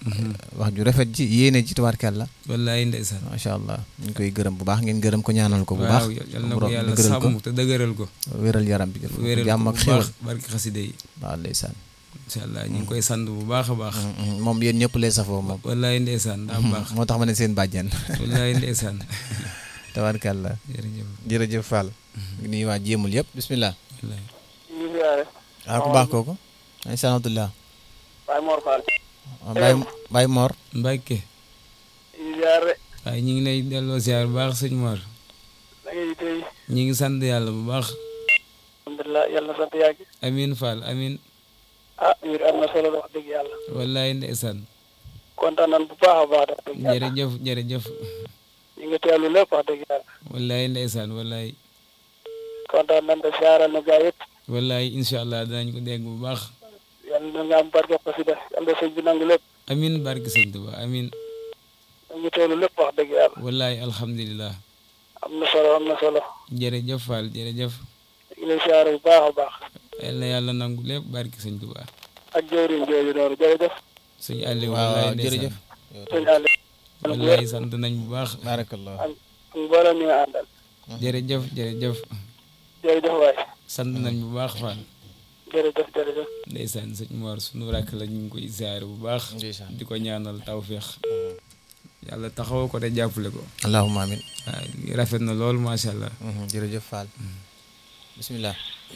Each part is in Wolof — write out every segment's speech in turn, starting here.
wax ju rafet ji yéene ji tabaarkalla wallaay ndeysaan macha allah ñu ngi koy gërëm bu baax ngeen gërëm ko ñaanal ko bu baax waaw yal na ko borom yàlla dëgëral ko sàmm te dëgëral ko wéral yaram bi def ko wéral jàmm ko ak bu xéwal baax barki xaside yi waaw ndeysaan incha allah ñu ngi koy sant bu baax a baax moom yéen ñëpp lay safoo moom wallaay ndeysaan daa baax moo tax ma ne seen bàjjen wallaay ndeysaan tabaarkalla jërëjëf jërëjëf Fall ngi nuyu waa jéemul yëpp bismillah wallaay ñu ngi ziare ah ku baax kooku ay sanatullah Baye Mor Fall Baye Baye Mor Mbàkke ñu ngi ziare waaye ñu ngi lay delloo siyaar bu baax sëñ Mor da ngay tey ñu ngi sant yàlla bu baax alhamdulilah yàlla na sant yàgg amin Fall amin ah mbir am na solo wax dëgg yàlla wallaay ndeysaan kontaan nan bu baax a baax wax dëgg yàlla jërëjëf jërëjëf ñu ngi teewlu lépp wax dëgg yàlla wallaay ndeysaan wallaay kontaan nan de siyaaral na gaa yëpp wallaay incha allah danañ ko dégg bu baax yàlla na nga am barke ko si def yàlla na sëñ bi nangu lépp amin barke sëñ Tuba amin ñu ngi teewlu lépp wax dëgg yàlla wallaay alhamdulilah am na solo am na solo jërëjëf Fall jërëjëf ñu ngi lay siyaare bu baax a baax yal na yàlla nangu lépp barke sëñ Tuba ak jëwriñ jooju noonu jërëjëf sëñ Aliou waaw wallaay ndeysaan jërëjëf sëñ Aliou wallaay sant nañ bu baax baarakallah ak mboolem ñi nga àndal jërëjëf jërëjëf jërëjëf waay sant nañ bu baax Fall jërëjëf jërëjëf ndeysaan sëñ Mor sunu rakk la ñu ngi koy ziare bu baax ndeysaan di ko ñaanal tawféex yàlla taxaw ko te jàppale ko allahumma amin waaw rafet na lool macha allah jërëjëf Fall bismillah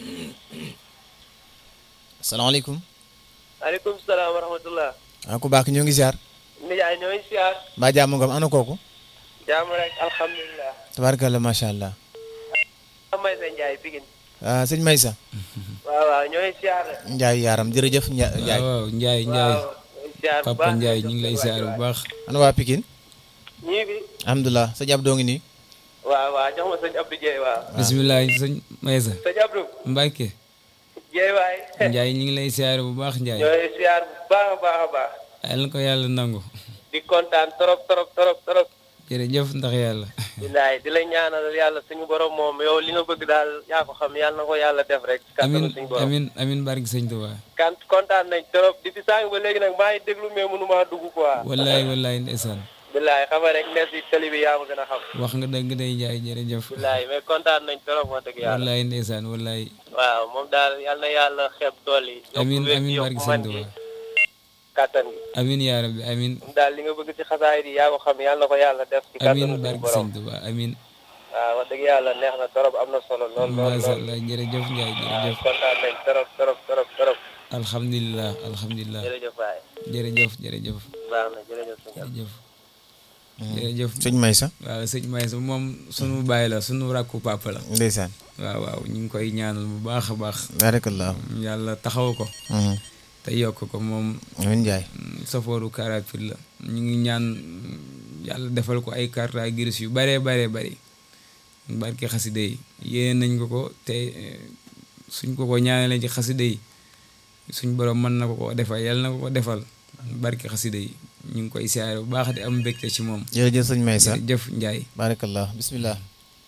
asalaamaaleykum maaleykum salaam wa rahmatullah ah ku baax ñoo ngi ziar nijaay ñooy siyaar mbaa jàmm nga am ana kooku jàmm rek alhamdulilah tabaarkalla macha allah may sa njaay bigin ah sëñ Maysa waaw waaw ñooy siyaar rek Njaay yaaram jërëjëf Nja- Njaay waaw Njaay Njaay waaw ñooy siyaar bu Papa baax Njaay ñu ngi lay ziare bu baax ana waa Pikine ñii bi alhamdulilah sëñ Abdou ngi nii waaw waaw jox ma sëñ Abdou Dieye waaw bisimilah sëñ Maysa sëñ Abdou Mbàkke Dieye waay Njaay ñu ngi lay ziare bu baax Njaay ñooy siyaar bu baax a baax a baax yal na ko yàlla nangu di kontaan trop trop trop trop jërëjëf ndax yàlla bilaay di la ñaanal yàlla suñu borom moom yow li nga bëgg daal yaa ko xam yàlla na ko yàlla def rek amin kàttanu suñu borom amin amin barke sëñ Tuubaa kan kontaan nañ trop depuis sànq ba léegi nag maa ngi déglu mais mënumaa dugg quoi wallaay wallaay ndeysaan bilaay xam nga rek nekk si télé bi yaa ma gën a xam wax nga dëgg day Njaay jërëjëf bilaay mais kontaan nañ trop wax dëgg yàlla wallaay ndeysaan wallaay waaw moom daal yàlla na yàlla xeeb tool yi yokku amin wér gi, amin yokku barke sëñ man gi Tuubaa kàttan gi amin yaa rabbi amin moom daal li nga bëgg ci xasaay yi yaa ko xam yàlla na ko yàlla def ci kàttanu amin suñu barke borom sëñ Tuubaa amin waaw wax dëgg yàlla neex na trop am na solo lool lool masha lool Allah jërëjëf Njaay waaw jërëjëf kontaan nañ trop trop trop trop alhamdulilah alhamdulilah jërëjëf waay jërëjëf jërëjëf baax na jërëjëf sëñ Abdou. jërëjëf jërëjëf sëñ Maysa waaw sëñ Maysa moom sunu baay la sunu rakku papa la ndeysaan waaw waaw ñu ngi koy ñaanal bu baax a baax baarakallah yàlla taxaw ko te yokk ko moom amin Njaay safooru karapir la ñu ngi ñaan yàlla defal ko ay carte grise yu baree baree bari barke xaside yi yéene nañ ko ko te eh, suñ ko ko ñaanalee ci xaside yi suñ borom mën na ko ko defal yàlla na ko ko defal barke xaside yi ñu ngi koy siyaare bu baax di am mbégte ci moom jërëjëf sëñ Maysa jërëjëf Njaay baarakallah bismillah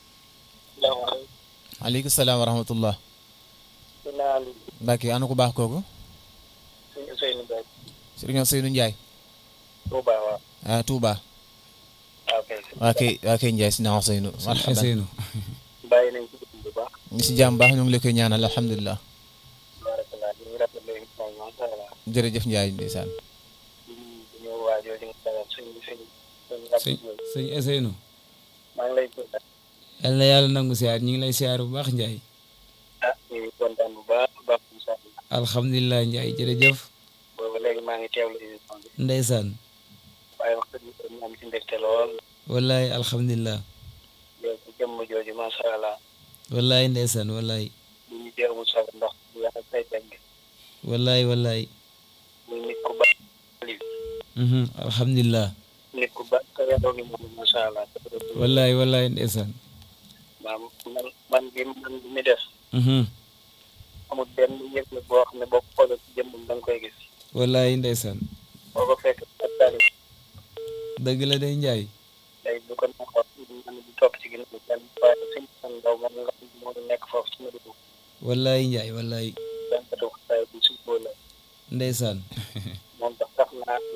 aleykum salaam wa rahmatullah Mbàkke ana ku baax kooku suñu Ousseynou Mbaye sëriñ Seynu Njaay Touba waaw ah Touba waaw kay waa kay waa kay Njaay si naa Seynu marhaban Ousseynou bàyyi nañ ci dugub bu baax ñu si jàmm baax ñu ngi la koy ñaanal alhamdulilah barakallah ñu ngi rafetlu émission bi macha allah jërëjëf Njaay ndeysaan di ñu waajoo di nga dalal suñ suñ suñ sëñ sëñ Ousseynou maa ngi lay kontaan yàlla na yàlla nangu siyaar ñu ngi lay siyaar bu baax Njaay ah ñu ngi kontaan bu baax bu baax incha allah alhamdulilah Njaay jërëjëf boobu léegi maa ngi teewlu émission bi ndeysaan waaye wax dëgg yàlla ñu am ci mbégte lool wallaay alhamdulilah yow ci jëmm jooju macha allah wallaay ndeysaan wallaay ñu ngi jéemul soog ndox bu yàq say tegg wallaay wallaay muy nit ku baax mhm alhamdulilah nit ku baax ka yaroo ngi moom macha allah wallaay wallaay ndeysaan maam man man gi man bi mi def mhm amul benn yëg-yëg boo xam ne boo ko xoolee ci jëmmam da nga koy gis wallaay ndeysaan boo ko fekk ak tali dëgg la day njaay day bu ko neexoon man di topp ci ginnaaw benn waaye suñ san ndaw moom nga xam ne moo nekk foofu su ma dugg wallaay njaay wallaay benn katu xasaay bi suñ boo la ndeysaan moom tax tax naa ñu ñu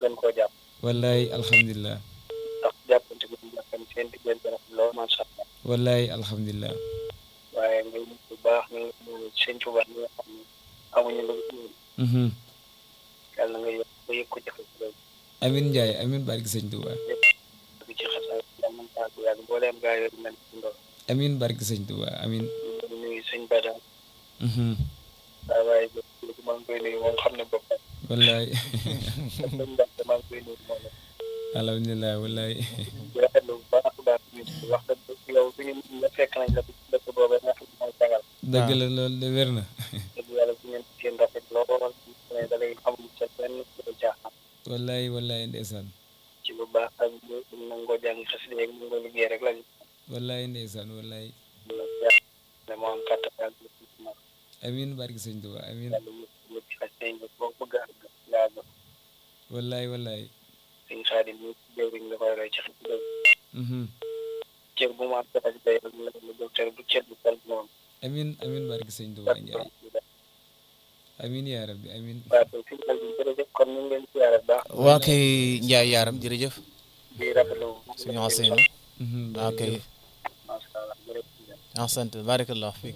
gën koo jàpp wallaay alhamdulilah ndax jàppante bi ñu jàppante seen diggante rafet lool macha allah wallaay alhamdulilah waaye ngay nit bu baax ñu ngi ñu sëñ Tuubaa ñi nga xam ne amuñu lu Mhm. yàlla nga yëg ba yëg ko jafe ci loolu amin Ndiaye amin barki sëñ Touba bi ci xasaay yàlla nañ taa bu yàgg mbooleem gaa yooyu mel ci ndox amin barki sëñ Touba amin ñu nuyu sëñ Bada Mhm. waaye waaye léegi maa ngi koy nuyu moom xam ne boppam wallaay sëñ Mbacke maa ngi koy nuyu moom alhamdulilah wallaay di rafetlu bu baax a baax ñu wax dëgg yow bi ñu la fekk nañ la ci dëkk boobu nga xam ne mooy sagal dëgg la loolu de wér na dëgg yàlla bu ngeen seen rafet lool ne da lay amul sa benn lu jaaxal wallaay wallaay ndeysaan ci bu baax ak ñu nangoo jàng xasida yeeg nangoo liggéey rek lañu wallaay ndeysaan wallaay la jàpp ne moo am kàttan ak lu ci mag amin barki sëñ Touba amin yàlla mu mu ci xasida yi boo bëgg a àgg yaa àgg wallaay wallaay sëñ Xaadim ñu jëwriñ la koy roy ci xasida yi Mhm. cër bu mu am dafa ci day rek la la docteur bu cër bu sel moom amin amin barki sëñ Touba Ndiaye amin yaa rabbi amin waaw kon fi mu toll jërëjëf kon ñu ngi leen siyaare bu baax waa kay Ndiaye yaaram jërëjëf di rafetlu suñu enseigne Mhm. waa kay macha allah jërëjëf en sant barakallah fiik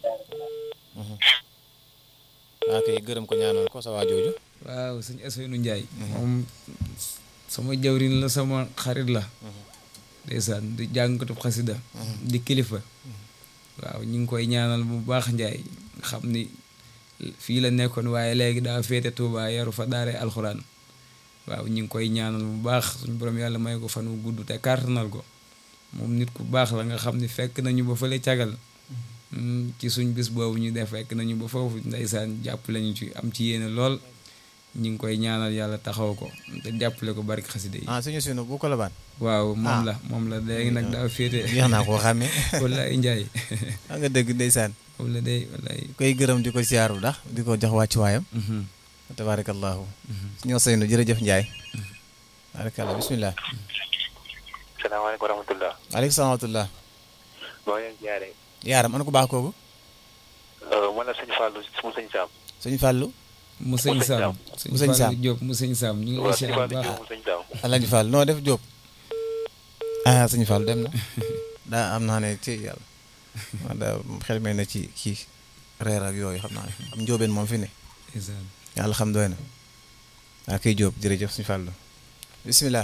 waa kay gërëm ko ñaanal ko sa waa jooju waaw sëñ Ousseynou Ndiaye moom sama jawrin la sama xarit la ndeysaan di jàngkatub xasida di kilifa waaw ñu ngi koy ñaanal bu baax Ndiaye xam ni fii la nekkoon waaye léegi daa féete Touba yaru fa daare alxuraan waaw ñu ngi koy ñaanal bu baax suñu borom yàlla may ko fan wu gudd te kàttanal ko moom nit ku baax la nga xam ni fekk nañu ba fële cagal Mm, ci suñ bis boobu ñu def fekk nañu ba foofu ndeysaan jàppale ñu ci am ci yéene lool ñu ngi koy ñaanal yàlla taxaw ko te jàppale ko barki xaside yi ah suñu sunu bu ko la baan waaw Ah. moom la moom la léegi nag daa féete jeex naa koo xàmmee wallaay njaay a nga dëgg ndeysaan moom la day wallaay koy gërëm di ko siyaar bu ndax di ko jox wàccuwaayam Mhm, tabarakallahu mhm. suñu Ousseynou jërëjëf Ndiaye barakallah bismillah salaamaaleykum wa rahmatulah. aleykum salaam wa rahmatullah maa ngi leen ziare. yaaram ana ko baax kooku man la sëñ Fallou mu sëñ Sam. suñu fàllu mu sëñ Mu sëñ Saam Saam. sëñ Mu sëñ Saam. Fallou Diop mu sëñ Saam ñu ngi lay waaw sëñ siyaar bu Fallou baax Diop mu sëñ Sam. Alaaji Fall noo def Jóob ah suñu Fall dem na daa am naa ne ci yàlla man daa xel mel na ci kii reer ak yooyu xam naa ne am njóobeen moom fi ne ndeysaan yàlla xam doy na waa kay Jóob jërëjëf suñu Fallu bismillah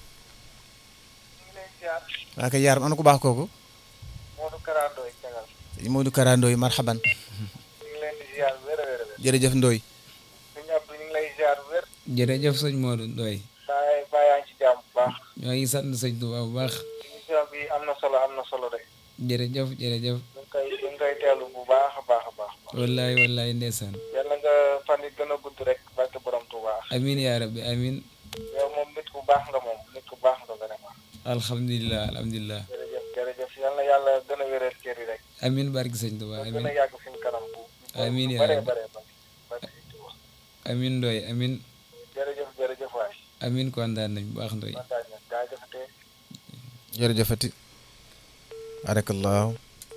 waa kay yaaram ana ko baax kooku Modou Kara Ndoye Cagal. sëñ Modou Kara Ndoy marhaban ñu ngi leen di ziar wér a wér a wér. jërëjëf Ndoy sëñ Abdou ñu ngi lay ziar wér. jërëjëf sëñ Modou Ndoye saa baa yaa ngi ci jàmm bu baax. ñoo ngi sant sëñ Touba bu baax émission bi am na solo am na solo de. jërëjëf jërëjëf ñu ngi koy ñu ngi koy teelu bu baax a baax a baax. wallaay wallaay ndeysaan yàlla nga fan yi gën a gudd rek barke borom Touba. amin yaa rabbi amin yow moom nit ku baax nga moom nit ku baax nga vraiment. alhamdulilah alhamdulilah jërëjëf jërëjëf yal na yàlla gën a wéral cër yi rek. amin barki sëñ Touba ba gën amin a yàgg fi mu kanam bu. Amiin yaa bare rabbi. bare bare barke sëñ Touba. amin Ndoye amin jërëjëf jërëjëf waay. amin kontaan nañ bu baax Ndoye kontaan nañ gaa jëfatee. jërëjëfati barakallahu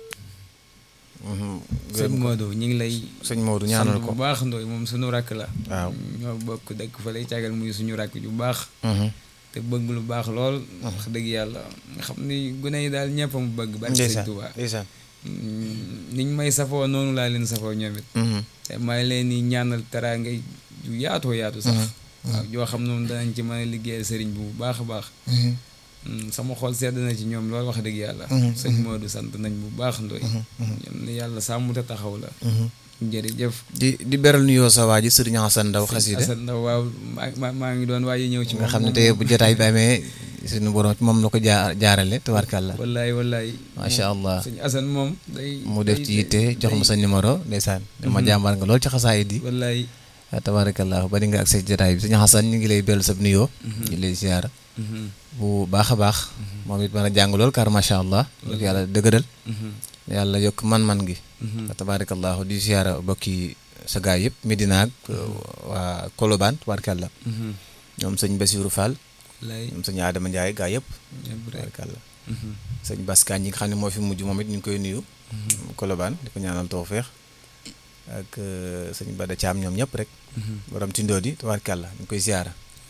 sëñ Modou ñu ngi lay sëñ Modou sant ñaanal bu ko baax Ndoye moom suñu rakk la waaw ñoo bokk dëkk fa lay càggal muy suñu rakk ju baax Mhm. te bëgg lu baax lool wax dëgg yàlla nga xam ni gune yi daal ñëpp mu bëgg barki sëñ ndeysaan Touba ndeysaan niñ may safoo noonu laa leen safoo ñoom it Mhm. te maa ngi leen di ñaanal teraanga ju yaatoo yaatu sax waaw joo xam noonu danañ ci mën a liggéeyal sëriñ bu baax a baax Mhm. Mm, sama xol sedd na ci ñoom loolu wax dëgg yàlla Mhm, sëñ Modou sant nañ bu baax Ndoye yal na yàlla sàmm te taxaw la Mhm. jërëjëf di di beral nuyoo sa waa ji sëriñ Hasan Ndaw xasida Assane Ndaw waaw maa maa- maa ngi doon waaye ñëw ci nga moom xam ne moom- tey bu jotaay bi amee suñu borom moom la ko jaa jaarale tabarkàlla wallaay wallaay macha allah sëñ Assane moom day mu def day- ci yitte jox ma day- sa numéro ndeysaan dama jàmbaar nga lool ci xasaayid yi wallaay tabarakallah bari nga ak sa jotaay bi suñu Hasan ñu ngi lay beral sa nuyoo ñu ngi lay ziyaara Mhm, bu baax a baax moom it mën a jàng lool car macha allah lu ko yàlla dëgëral mhm, yàlla yokk man-man gi mhm. tabarakallahu di ziyaara bokki sa gaay yëpp Medina ak waa Kolobaan tabarkàlla Mhm, ñoom sëñ Basiru Fall wallaay ñoom sëñ Adama Ndiaye gaay yëpp ñëpp rek tabarkàlla Mhm, sëñ Baskaan ñi nga xam ne moo fi mujj moom it ñu ngi koy nuyu Kolobaan di ko ñaanal tawfeex ak euh, sëñ Bada Thiam ñoom ñëpp rek mhm. borom tindoo di tabarkàlla ñu ngi koy ziyaara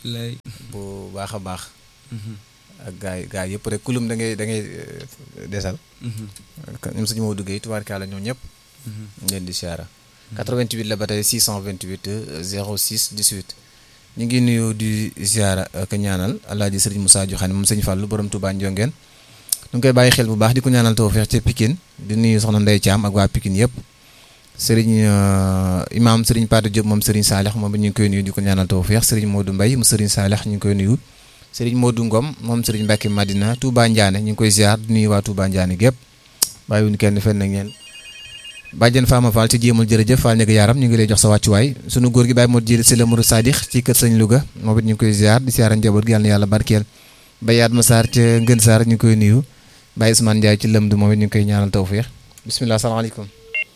lay bu baax a baax ak gaay gaay yëpp rek kulum da ngay da ngay eh, desal ñoom suñu moo duggee tubaarkaala ñoom ñëpp ñu leen di siyaara 88 la ba tey 628 euh, 06 18 ñu ngi nuyu di siyaara ak ñaanal alaaji sëriñ Moussa Joxane moom sëñ Fallou borom Touba Ndiongeen ñu ngi koy bàyyi xel bu baax di ko ñaanal tawfeex ca Pikine di nuyu soxna Ndeye Thiam ak waa Pikine yëpp sëriñ euh, imaam sëriñ Pate Diop moom sëriñ Saalix moom it ñu ngi koy nuyu di ko ñaanal tawfeex sëriñ Modou Mbaye mu sëriñ Saalix ñu ngi koy nuyu sëriñ Modou Ngom moom sëriñ Mbacke Madina Touba Ndiané ñu ngi koy ziar di nuyu waa Touba Ndiané gépp bàyyiwuñu kenn fenn ak ñeen bàjjen Fama Fall ci jéemul jërëjëf Fall nekk yaaram ñu ngi lay jox sa wàccuwaay sunu góor gi bàyyi moo jëri si la Mourou Sadix ci kër sëñ Louga moom it ñu ngi koy ziar di ziara njaboot gi yàlla na yàlla barkeel Bayaat Ma Sarr ca Ngën Sarr ñu ngi koy nuyu Baye Ousmane Ndiaye ci lëmd moom it ñu ngi koy ñaanal tawfeex bisimilah salaamaaleykum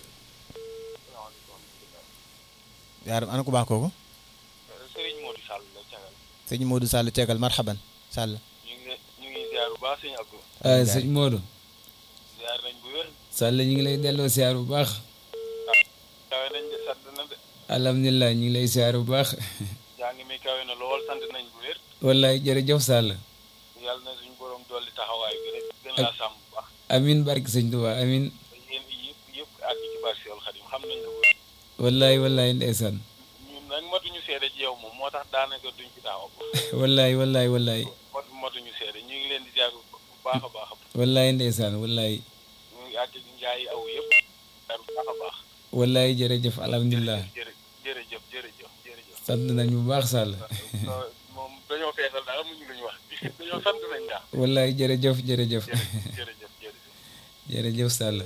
yaaram ana ku baax kooku Sëriñ Modou Sall la cagal sëñ Modou Sall tegal marhaban Sall ñu ngi ñu ngi ziar bu baax sëñ Abdou ah sëñ Modou ziar nañ bu wér Sall ñu ngi lay delloo siyaar bu baax kawe nañ de sant na de alhamdulilah ñu ngi lay siyaar bu baax jàng mi kawe na lool sant nañ bu wér wallaay jërëjëf Sall yàlla na suñu borom dolli taxawaay bi rek gën laa sàmm bu baax amin barke sëñ Tuubaa amin te yéen yëpp yëpp àgg ci barke Seexul Xadim xam nañ la bu wér wallaay wallaay ndeysaan ñun nag matuñu seede ci yow moom moo tax daanaka duñ ci taxaw wallaay wallaay wallaay mot matuñu seede ñu ngi leen di ziar bu baax a baax wallaay ndeysaan wallaay ñu ngi àgg ci njaay aw yëpp ziar bu baax a baax wallaay jërëjëf alhamdulilah jërë jërëjëf jërëjëf jërëjëf sant nañ bu baax Sall moom dañoo feesal daal amuñu lu ñu wax dañoo sant nañ daal wallaay jërëjëf jërëjëf jërëjëf jërëjëf jërëjëf jërëjëf Sall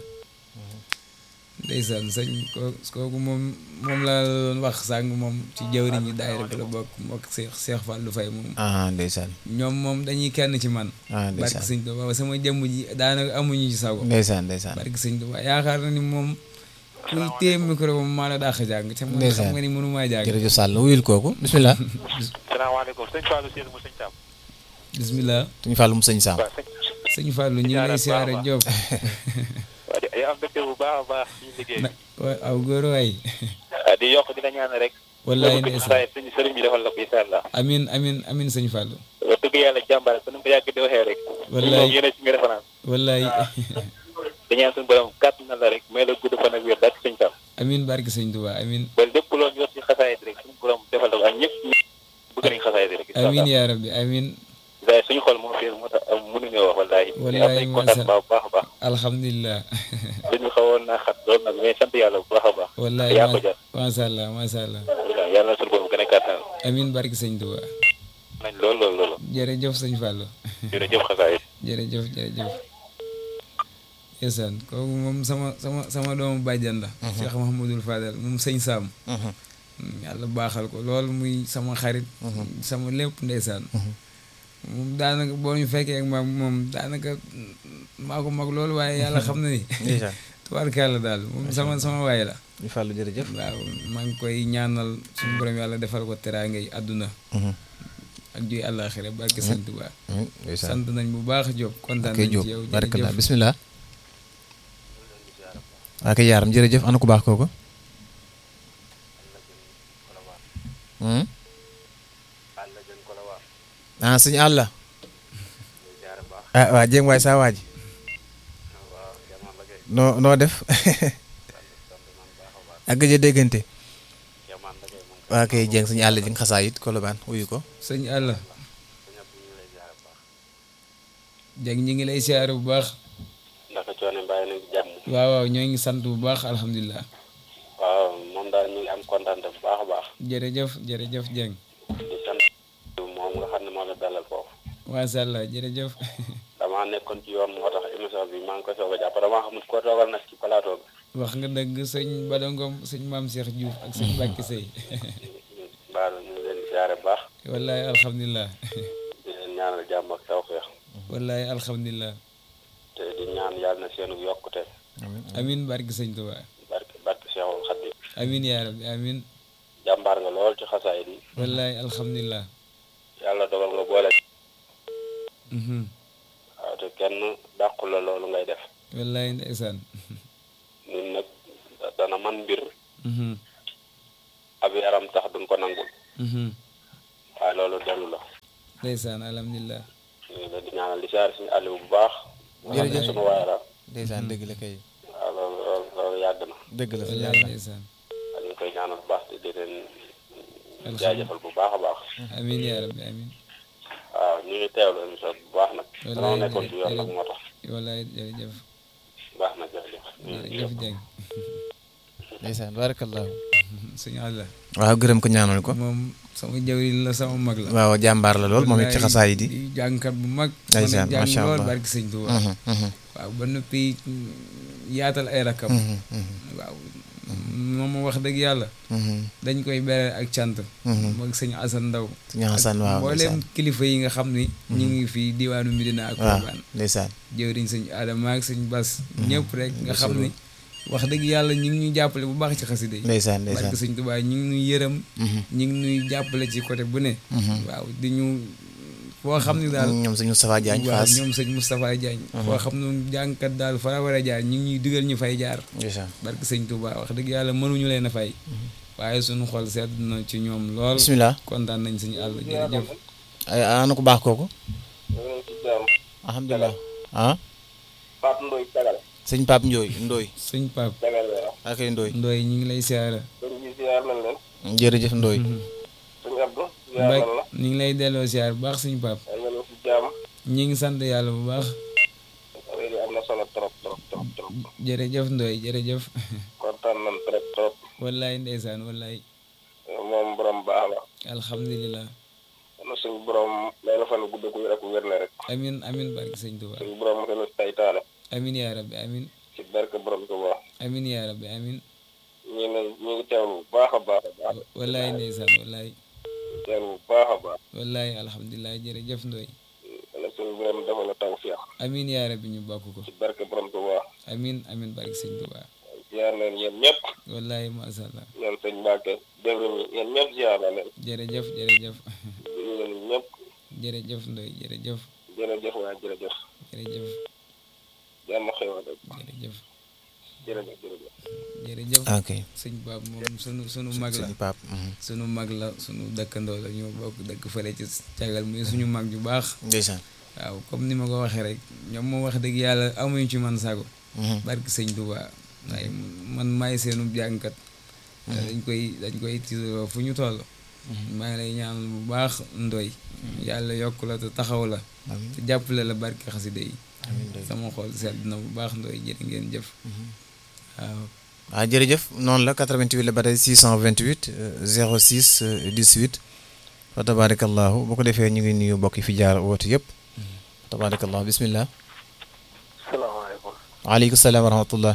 ndeysaan sëñ ko kooku moom moom laa doon wax sàng moom ci jawriñ yi daayira bi la bokk mook Cheikh Cheikh Fallou Faye moom ah ndeysaan ñoom moom dañuy kenn ci man ah barke ndeysaan sëñ Tuubaa sama jëmm ji daanaka amuñu ci sago ndeysaan ndeysaan barke sëñ Tuubaa yaakaar na ni moom kuy téye micro moom maa la dàq jàng te man xam nga ni mënumaa jàng jërëjëf Sall wuyul kooku bisimilah salaamaaleykum sëñ Fallou Sène mu sëñ Sam bismillah suñu fàllu mu sëñ Sam waaw sëñ sëñ Fallou ñu ngi lay siyaare Diop waaw di am mbégte bu baax a baax ci liggéey na wa- aw góor waay ah di yokk di la ñaan rek wallaay bëgg ndeysaan xasaay sëñ sëriñ bi defal la ko incha allah amin amin amin sëñ Fallou wax dëgg yàlla jàmbaar ko nu ko yàgg di waxee rek Wallaay. moom yéen a ci nga référence wallaay di ñaan suñu borom kàtt na la rek may la gudd fan ak wér daal sëñ Sam amin barke sëñ Tuubaa amin ba lépp loo ñu wax ci xasaay rek suñu borom defal la ko ak ñëpp bëgg nañ xasaay rek incha amin allah yaa rabbi amin waaye suñu xol moo fees moo tax am mënuñoo wax wallaay Wallaay, am nañ kontaan macha- baax bu baax a baax alhamdulilah dañu xawoon naa xat lool nag mais sant yàlla bu baax a baax wallaay yaa ko jar macha allah macha allah waaw yàlla na suñu borom gën a kàttanal amin barke sëñ Tuubaa nañ lool lool lool jërëjëf sëñ Fallou jërëjëf xasaay jërëjëf jërëjëf ndeysaan kooku moom sama sama sama doomu bàjjan la Cheikh Mahamadul Fadal moom sëñ Sam yàlla baaxal ko lool muy sama xarit sama lépp ndeysaan moom daanaka boo ñu fekkee ak maag moom daanaka maa ko mag loolu waaye yàlla xam na ni ndeysaan tubaarkàlla daal moom sama sama waay la ñu fàllu jërëjëf waaw maa ngi koy ñaanal suñu borom yàlla defal ko teraangay àdduna ak juy àllaaxira barke sëñ Tuubaa ndeysaan sant nañ bu baax Diop kontaan ok nañ Diop ci yow barakallah jërëjëf bisimilah waa kay yaaram jërëjëf ana ku baax kooku Hmm? ah suñu àll ah waa jéem waay saa waaj noo noo def ak gëj a déggante waa kay jéng suñu àll ji nga xasaa it kolobaan wuyu ko sëñ àlla jag ñi ngi lay siyaare bu baax ndax coono bàyyi nañ ci jàmm waaw waaw ñoo ngi sant bu baax alhamdulilah waaw moom daal ñu ngi am kontaan bu baax a baax jërëjëf jërëjëf Dieng di sant moom nga xam ne moo la dalal foofu macha allah jërëjëf damaa nekkoon ci yoon moo tax émission bi maa ngi koy soog a jàpp damaa xamul ko toogal nag ci plateau bi wax nga dëgg sëñ Badangom sëñ maam Cheikh Diouf ak sëñ Bakki Sey mbaalu ñu ngi leen di siyaare bu baax wallahi alhamdulilah di leen ñaanal jàmm ak tawfeex wallahi alhamdulilah te di ñaan yàlla na seenu yokkute amin barki sëñ Tuba barke barke Seexul Xadiim amin yaa rabbi amin jàmbaar nga lool ci xasaay yi wallahi alhamdulilah yàlla dogal nga boole mhm waaw te kenn dàqu la loolu ngay def wallahi ndeysaan ñun nag dana man mbir mhm ab yaram tax duñ ko nangul mhm waaye loolu dellu la ndeysaan alhamdulilah ñu ngi leen di ñaanal di siyaare suñu Aliou bu baax nga xam ne Jërëjëf. sunu waay la ndeysaan dëgg la kay waaw loolu loolu loolu yàgg na dëgg la fi wallaay yàlla ndeysaan waaye ñu ngi koy ñaanal bu baax te di leen Alhamdulillah. jaajëfal bu baax a baax amiin yaa rabbi amiin waaw ñu ngi teewlu émission bu baax nag Wallaay danoo nekkoon ci yoon nag jërëjëf. moo tax wallaay jërëjëf baax na jërëjëf ñu ngi jërëjëf Dieng ndeysaan barakallahu suñu àlla waaw gërëm ko ñaanal ko moom sama jawriñ la sama mag la waaw jàmbaar la lool moom it ci Wallaay xasaay di di jàngkat bu mag Ndeysaan, mën a jàng macha lool Allah. barki sëñ Tuuba Mhm, mhm, waaw ba noppi yaatal ay rakkam mhm, mhm, waaw moom wax dëgg yàlla mhm, dañ koy bere ak cant mhm. moog sëñ Asan Ndaw Sëñ Xasan waaw mbooleem ndeysaan kilifa yi nga xam ni ñu ngi fii diwaanu Medina ak waaw Kolban ndeysaan jëwriñ sëñ Adama ak sëñ Bas ñëpp rek nga xam ni wax dëgg yàlla ñu ngi ñuy jàppale bu baax ci xasida yi ndeysaan ndeysaan barke sëñ Tuubaa ñu ngi ñuy yërëm Mhm, ñu ngi ñuy jàppale ci côté bu ne mhm. waaw di ñu foo xam ni daal ñoom sëñ Moustapha Diagne waaw Fass ñoom sëñ Moustapha Diagne foo xam ne jàngkat daal fa la war a jaar ñu ngi ñuy digal ñu fay jaar ndeysaan barke sëñ Tuubaa wax dëgg yàlla mënuñu leen a fay waaye suñu xol sedd na ci ñoom lool bismillah kontaan nañ suñu àll jërëjëf ay ana ko baax kooku ñu ngi ci jàmm alhamdulilah ah Pape Ndoye Jagal sëñ Pape Ndooy Ndooy suñ pap Jagal waaw akay Ndooy ndooy ñu ngi lay siyaara sëñ bi ziar nañ leen jërëjëf Ndooy sëñ Abdou ziar mbay nañ la ñu ngi lay delloo siyaar bu baax suñ pap ay ngeen ci jàmm ñi ngi sant yàlla bu baax léegi am na solo trop trop trop trop jërëjëf ndooy jërëjëf kontaan nañ trop trop wallaay ndeysaan wallaay moom borom baax la alhamdulilah na suñ borom may la fan gudd gu rek wér na rek amin amin barke sëñ Tuubaa suñ borom mu gën a saytaane amin yaa rabbi amin ci barke borom Tuubaa amin yaa rabbi amin ñu ngi ñu ngi teewlu bu baax a baax a baax wallaay ndeysaan wallaay teewlu bu baax a baax wallaay alhamdulilah jërëjëf ndooy na suñ borom defal la tawfiix amin yaa rabbi ñu bokk ko ci barke borom Tuubaa amin amin barke sëñ Tuubaa ziar nañ yéen ñëpp wallaay masha Allah ñoom sëñ Mbacke déglu mi yéen ñëpp ziar na leen jërëjëf jërëjëf yéen ñëpp jërëjëf ndooy jërëjëf jërëjëf waay jërëjëf jërëjëf jàmm xewal rek jërëjëf jërëjëf jërëjëf jërëjëf ok sëñ Pape moom sunu sunu mag la sëñ Pape mhm. sunu mag la sunu dëkkandoo la ñoo bokk dëkk fële ci cagal muy suñu mag ju baax ndeysaan waaw comme ni ma ko waxee rek ñoom moom wax dëgg yàlla amuñu ci man sago Mhm, barki sëñ Tuubaa waaye man maay seenu jàngkat dañ koy dañ koy tiitaroo fu ñu toll maa ngi lay ñaanal bu baax ndoy yàlla yokk la te taxaw la amiin te jàppale la barki xaside yi amiin Ndooy. sama xol sedd na bu baax ndoy jërë ngeen jëf waaw waaw jërëjëf noonu la 88 la ba tey 628 euh, 06 euh, 18 fa tabarakallahu bu ko defee ñu ngi nuyu mbokk yi fi jaar woote yëpp tabarakallahu bismillah salaamaaleykum waaleykum salaam wa rahmatullah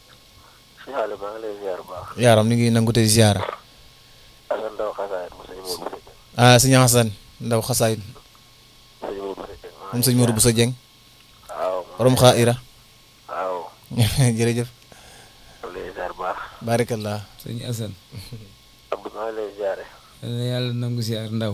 si xaale maa ngi lay ziar bu baax yaaram ñu ngi nangu te ziara ak ndaw xasaayit mu sëñ Modou Bousso ah sëñ Hasan ndaw xasaay sëñ Modou Bousso moom sëñ Modou Bousso Dieng waaw borom xaaira waaw jërëjëf maa ngi lay ziar bu baax barakallah sëñ Asan Abdou maa ngi lay ziare yàlla yàlla nangu siyaar ndaw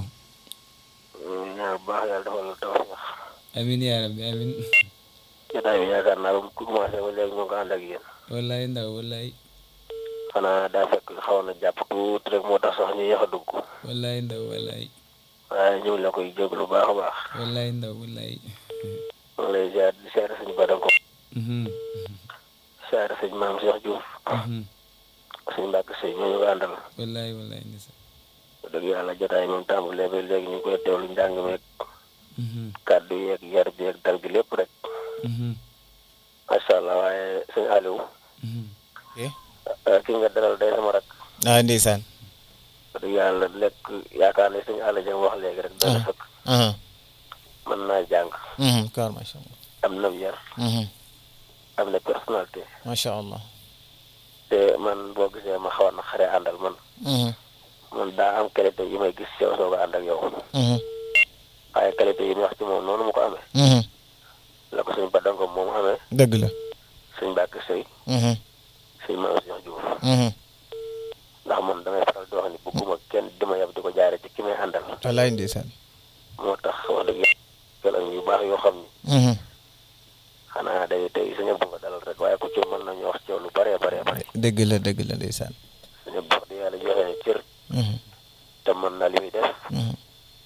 ñu ñaan bu baax yàlla defal la tawfiix amin yaa rabbi amin jotaay bi yaakaar naa ba mu commencé ba léegi ñu ngi ko ànd ak yéen wallaay ndaw wallaay xanaa daa fekk xaw na jàpp tuuti rek moo tax sax ñu yéex a dugg wallaay ndaw wallaay waaye ñu ngi la koy jéglu bu baax a baax wallaay ndaw wallaay maa ngi lay ziar di ziare suñu badam ko Mhm, ziare sëñ maam Cheikh Diouf mhm. suñu mbàkk sëy ñoo ñu ko àndal wallaay wallaay ndeysaan wax dëgg yàlla jotaay moom tàmbalee ba léegi ñu ngi koy teewlu njàng meeg Mhm, kàddu yeeg yar bi yeeg dal gi lépp rek mhm, macha allah waaye sëñ Aliou mhm. eh ah, ki nga dalal day sama rak ah ndeysaan wax dëgg yàlla lekk yaakaar ne sëñ Aliou jëm wax léegi rek dana sëkk aha mën naa jàng mhm kaar macha allah am na yar mhm am na personnalité macha allah te man boo gisee ma xaw na xare àndal man mhm man daa am qualité yi may gis yow soog a ànd ak yow mhm waaye qualité yi ñu wax ci moom noonu mu ko amee mhm la ko suñ badanko moom amee dëgg la suñ bàkk sëy mhm suñ ma Cheikh Diouf mhm ndax man damay faral di wax ni bëgguma kenn di ma yab di ko jaare ci ki may àndal wallaay ndeysaan moo tax wax dëgg yàlla yu baax yoo xam ni mhm xanaa day tey suñu bu nga dalal rek waaye ku ci mën nañu wax ci yow lu bëree bëree bëri dëgg la dëgg la ndeysaan suñu bu wax di yàlla joxe ne cër mhm te mën na li muy def mhm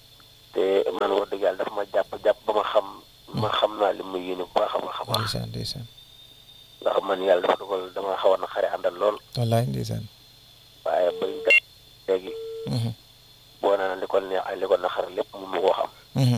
te man wax dëgg yàlla dafa ma jàpp jàpp ba ma xam ma xam naa li mu yéene bu baax a baax a baax ndeysaan ndeysaan ndax man yàlla dafa dogal dama xaw a na xare àndal lool wallaay ndeysaan waaye bañ def léegi Mhm, boo naa li ko neex ak li ko naxar lépp mun ma koo xam mhm,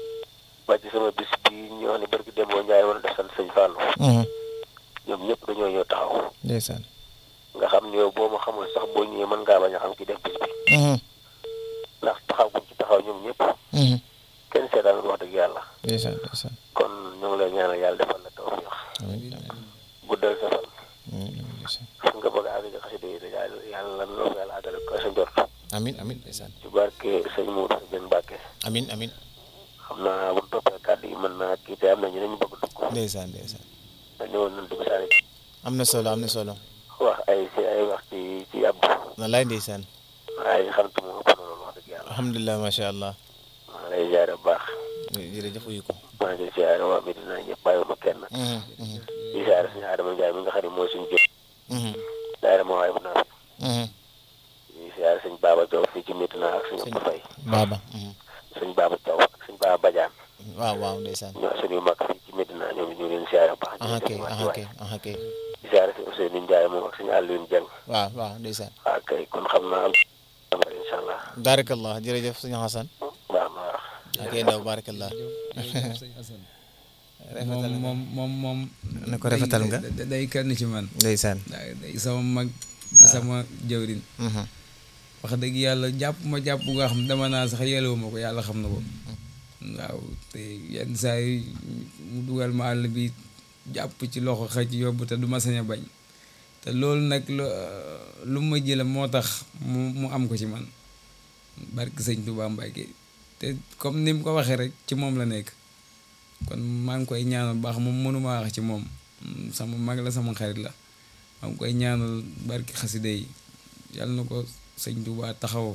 ba ci sama bis bi ñu wax ne barki Demba Ndiaye wala def sant sëñ Fallou mhm, ñoom ñëpp dañoo ñëw taxaw ndeysaan nga xam ne yow boo ma xamul sax boo ñëwee mën ngaa bañ a xam ki def bis bi Mhm, ndax taxaw guñ ci taxaw ñoom ñëpp mhm, kenn seetaan wax dëgg yàlla ndeysaan ndeysaan kon ñu ngi lay ñaanal yàlla defal la tawfiix amiin amiin guddal sa fan amiin ndeysaan fi nga bëgg a àgg ci xasida yi yàlla yàlla lan la ko yàlla àggale ko sa njort amiin amiin ndeysaan ci barke sëñ Mourou Sëñ Mbacke amiin amiin xam naa bu ñu toppee kàddu yi mën naa kii te am na ñu ne ñu bëgg dugg ndeysaan ndeysaan na ñëwoon nañ dugg saa am na solo am na solo wax ay si ay wax ci ci Abdou wallaay ndeysaan waaye xam te mu ëpp na loolu wax dëgg yàlla alhamdulilah macha allah maa ngi lay ziare bu baax jërëjëf uyu ko maa ngi ziare waa Medina ñëpp bàyyiwuma kenn Mhm, mhm, di ziare suñu Adama Ndiaye mi nga xam ne mooy suñu jëm mhm, daayira ma waaye bu naa mhm. di ziare suñ Baba Diaw fii ci Medina ak suñu Sëñ Abdou Faye baaba mhm. suñ Baba Diaw ak suñ Baba Badiane waaw waaw ndeysaan ñoo suñu mag fii ci Medina ñoom ñu leen ziare bu baax aha di kay leen aha kay aha kay di ziare si Ousseynou Ndiaye moom ak suñu Alioune Dieng waaw waaw ndeysaan waaw kay kon xam naa am na incha allah baarakallah jërëjëf suñu xasan baax na waaw ak ay ndaw baarakallah jërëjëf sëñ Assane rafetal nga. moom moom moom na ko rafetal nga day day kenn ci man ndeysaan day day sama mag di sama jëwrin Mhm, wax dëgg yàlla jàpp ma jàpp nga xam dama naa sax yelewu ma ko yàlla xam na ko waaw te yenn saa yi mu dugal ma àll bi jàpp ci loxo xëcc yóbbu te du ma sañ a bañ te loolu nag lu lu ma jële moo tax mu mu am ko ci man barki sëñ Tuubaa Mbàkke te comme ni mu ko waxee rek ci moom la nekk kon maa ngi koy ñaanal baax moom mënuma wax ci moom Mm, sama mag la sama xarit la maa ngi koy ñaanal barki xaside yi yàlla na ko sëñ Tuubaa taxaw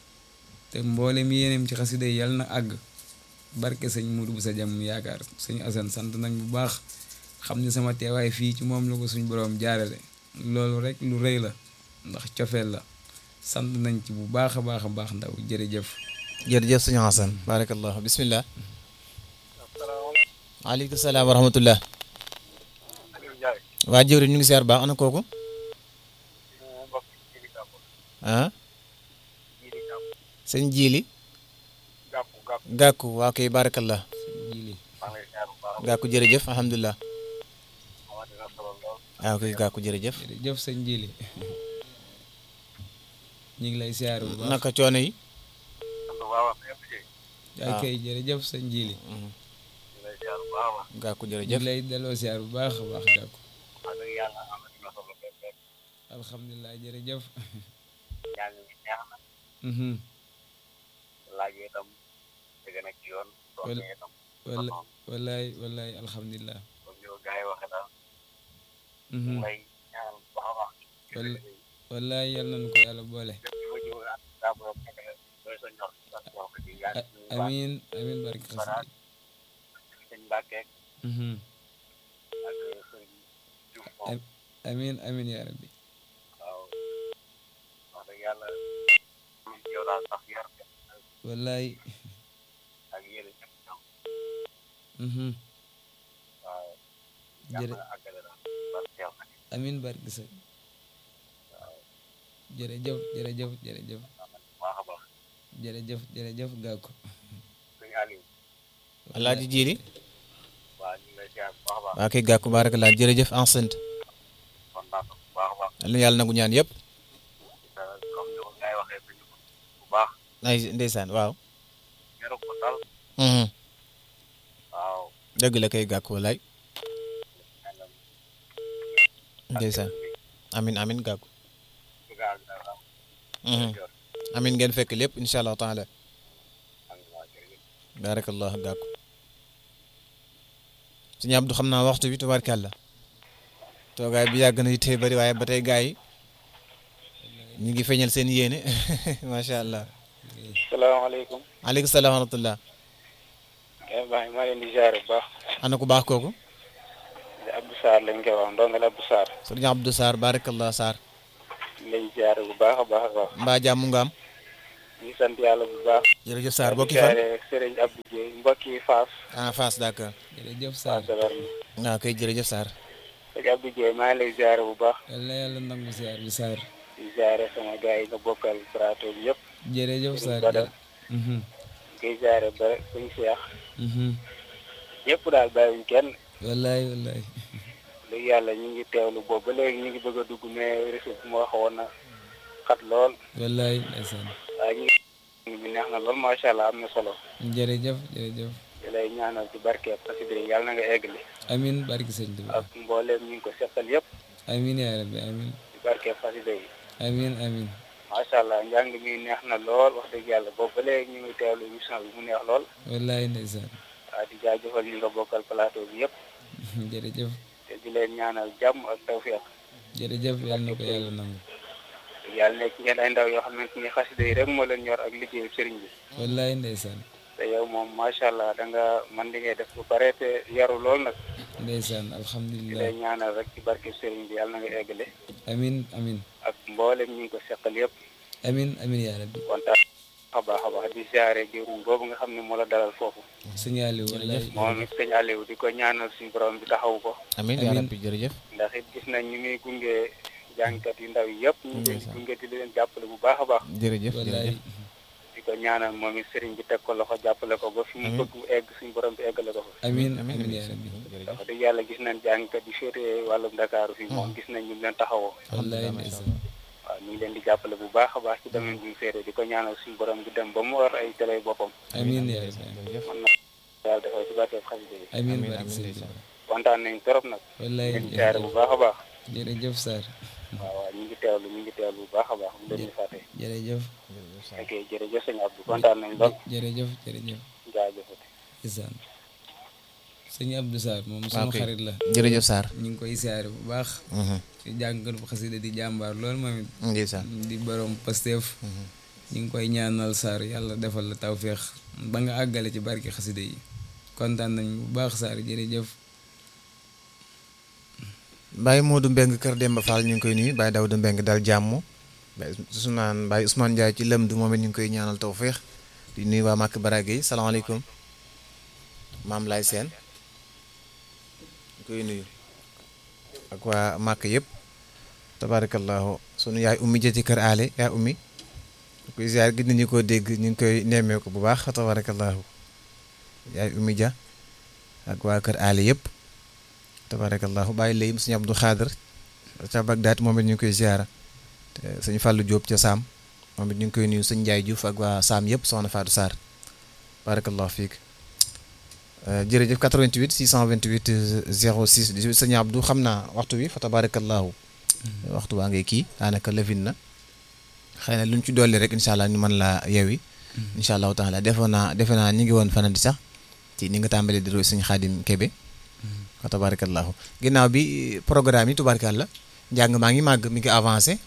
te mboolem yéeneem ci xaside yi yàlla na àgg barke sëñ Mudu bu sa jàmm yaakaar sëñ Asan sant nañ bu baax xam ne sama teewaay fii ci moom la ko suñ boroom jaarale loolu rek lu rëy la ndax cofeel la sant nañ ci bu baax a baax a baax ndaw jërëjëf jërëjëf suñu xasan baarakallah bismillah aleykum salaam wa rahmatullah waa jëwri ñu ngi siyaar baax ana kooku ah sëñ jiili gàkku waa koy baarakallah jili gàkku jërëjëf alhamdulilah waaw koy gàkku jërëjëf jërëjëf sëñ jili ñu ngi lay siyaar bu baax naka coono yi yaa kay jërëjëf sëñ jili gàkku ñu jërëjëf ngi lay delloo siyaar bu baax a baax gàkku alhamdulilah jërëjëf Mhm. laaj yi itam dëgg na ci yoon Wal- wala wallaay wallaay alhamdulilah comme ni ko gars yi waxee daal Mhm. may ñaanal bu baax a baax Wal- wallaay yal nañu ko yàlla boole lépp lu ma jiw ak daa borom fekk doy sa ñor sa wax ko ci yàlla A- amiin amiin barke xasida sëñ Mbàkke Mhm. ak sëñ Diouf moom Am- amiin amiin yaa rabbi waaw wax dëgg yàlla yow daal sax yar wallaay ak yéen ñëpp ñoom Mhm. waaw jërë yàlla àggale daal parce que yàlla amiin barke sa jërëjëf jërëjëf jërëjëf baax a baax jërëjëf jërëjëf gàkku sëñ Aliou alaaji jiili waaw ñu ngi lay ziar bu baax a baax waa koy gàkku baarakallah jërëjëf enceinte kontaan na bu baax a baax yal na yàlla nangu ñaan yëpp comme ni ko gars yi waxee suñu bu baax ay ndeysaan waaw yaru ko dal Mhm. waaw dëgg la kay gàkku walaay ndeysaan amin amin gàkku bëgg a àgg daal am Mhm. amin ngeen fekk lépp incha allah taala am waa jërëjëf baarakallah gàkku suñu Abdu xam naa waxtu bi tubaarkàlla toogaay bi yàgg na yi tey bëri waaye ba tey gaa yi ñu ngi feeñal seen yéene macha allah salaamaaleykum aleykum salaam wa rahmatullah baax maa leen di ziar bu baax ana ku baax kooku di Abdou Sarr lañ koy wax ndongal Abdou Sarr sëriñ Abdou Sarr baarakallah Sarr lañ ziar bu baax a baax a baax mbaa jàmm nga am ñu sant yàlla bu baax. jërëjëf Sarr di bokki fan siyaare Serigne Abdou Dieye mbokki Fass. ah Fass d'accord jërëjëf Sarr Fass Delarme. waaw kay jërëjëf Sarr Serigne Abdou Dieye maa ngi lay ziare bu baax. yàlla yàlla nangu ziar bi Sarr di ziare sama gars yi nga bokkal plateau bi yëpp. jërëjëf Sarr Badal. Mhm, ngay ziare ba suñu Cheikh. mhm. ñëpp daal bàyyiwuñ kenn. wallaay wallaay léegi yàlla ñu ngi teewlu boobu ba léegi ñu ngi bëgg a dugg mais réseau bi moo xawoon na xat lool. wallaay ndeysaan waaye ñu ngi bi neex na lool macha allah am na solo. jërëjëf jërëjëf di lay ñaanal ci barkeeb xasida yi yàlla na nga eggali. amin barki sëñ Tuba ak mbooleem ñu ngi ko seqal yëpp amin yaa rabbi amin ci barkeeb xasida yi. amin amin macha allah njàng mi neex na lool wax dëgg yàlla boobu ba léegi ñu ngi teewlu émission bi mu neex lool. wallaay ndeysaan waaw di jaajëfal ñi nga bokkal plateau bi yëpp. jërëjëf te di leen ñaanal jàmm ak tawféex. jërëjëf yàlla na ko yàlla nangu yàlla nekk ngeen ay ndaw yoo xamante ni xasida yi rek moo leen ñor ak liggéeyu sëriñ bi. wallaay ndeysaan te yow moom macha allah da nga man li ngay def bu pare te yaru lool nag. ndeysaan di alhamdulilah lay ñaanal rek ci barke sëriñ bi yàlla na nga eggale. amin amin ak mboolem ñu ngi ko seqal yëpp. amin amin yaa rabbi kontaan a baax a baax di siyaare jëruñ boobu nga xam ne moo la dalal foofu. sëñ Aliou wallaay moom it sëñ Aliou di ko ñaanal suñu borom bi taxawu ko. amiin yaa Amiin. rabbi jërëjëf ndax it gis nañ ñu muy gunge jàngkat yu ndaw yi yëpp. ñu ngi leen di gunge di leen jàppale bu baax a baax. jërëjëf wallaay jërëjëf di ko ñaanal moom it sëriñ bi teg ko loxo jàppale ko ba fi mu bëgg mu egg suñu borom bi eggale ko fa. amin amiin amin amiin yaa rabbi jërëjëf wax dëgg yàlla gis nañ jàngkat yi féetee wàllum Dakar fii moom gis nañ ñu leen taxawoo. wallaay ndeysaan waaw ñu ngi leen di jàppale bu baax a baax ci domaine bi mu féetee di ko ñaanal suñu borom bi dem ba mu war ay télé boppam. amin yaa rabbi jërëjëf man na yàlla defal ci barkeeb xasida yi. amin amiin barki amiin sëñ ndeysaan Tuba kontaan nañ trop nag. wallaay ñu ngi siyaare bu baax a baax. jërëjëf Sarr waaw waaw ñu ngi teewlu ñu ngi teewlu bu baax a baax bu leen ñu fàtte. jërëjëf jërëjëf Sarr ok jërëjëf sëñ Abdou kontaan nañ lool jërëjëf jërëjëf jaajëfati. isaan sëñ Abdou Sarr moom waaw sunu kay. xarit la jërëjëf Sarr ñu ngi koy siyaare bu baax ci jàngkat bu xasida di jàmbaar lool moom it ndeysaan di borom Pastef ñu ngi koy ñaanal Sarr yàlla defal la tawféex ba nga àggale ci barki xasida yi kontaan nañ bu baax Sarr jërëjëf Baye Modou Mbeng kër Demba Fall ñu ngi koy nuyu Baye Daouda Mbeng dal jàmm Baye Ousmane Baye Ousmane Ndiaye ci lëm du moom it ñu ngi koy ñaanal tawféex di nuyu waa Màkk Barage yi salaamaaleykum maam Lay Seen ñu koy nuyu ak waa Màkk yëpp tabarakallahu sunu yaay ummi ja ci kër aale yaa ummi ñu koy ziar gis nañu ko dégg ñu ngi koy nemmee ko bu baax tabarakallahu yaay ummi ja ak waa kër aale yëpp tabarakallahu bàyyi léegi suñu Abdou Xaadir ca Bagdaad moom it ñu ngi koy ziara te sëñ Fallou Diop ca Saam moom it ñu ngi koy nuyu sëñ Ndiaye Diouf ak waa Saam yëpp soxna Fatou Sarr barakallahu fiik jërëjëf 88 628 06 18 sëñ Abdou xam naa waxtu wi fa tabarakallahu waxtu waa ngay kii daanaka lëfin na xëy na lu ñu ci dolli rek incha allah ñu mën laa yewi incha allahu taala defoon naa defe naa ñu ngi woon fanadi sax ci ni nga tàmbalee di roy sëñ Xaadim Kebe wa tabarakallahu ginnaaw bi programme yi tubaarkàlla njàng maa ngi màgg mi ngi avancé